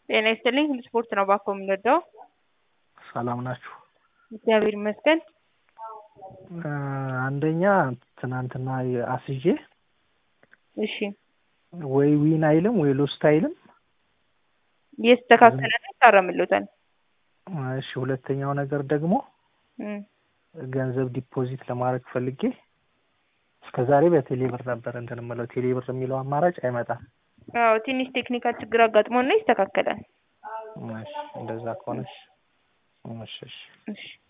ጤና ይስጥልኝ ስፖርት ነው እባክዎ የምንወደው። ሰላም ናችሁ? እግዚአብሔር ይመስገን። አንደኛ ትናንትና አስይዤ እሺ ወይ ዊን አይልም ወይ ሎስት አይልም። እየተስተካከለ ነው ይታረምልዎታል። እሺ ሁለተኛው ነገር ደግሞ እም፣ ገንዘብ ዲፖዚት ለማድረግ ፈልጌ እስከ ዛሬ በቴሌ ብር ነበር እንትን የምለው ቴሌ ብር የሚለው አማራጭ አይመጣም። አዎ ትንሽ ቴክኒካል ችግር አጋጥሞን ነው ይስተካከላል። እሺ እንደዛ ከሆነሽ እሺ እሺ እሺ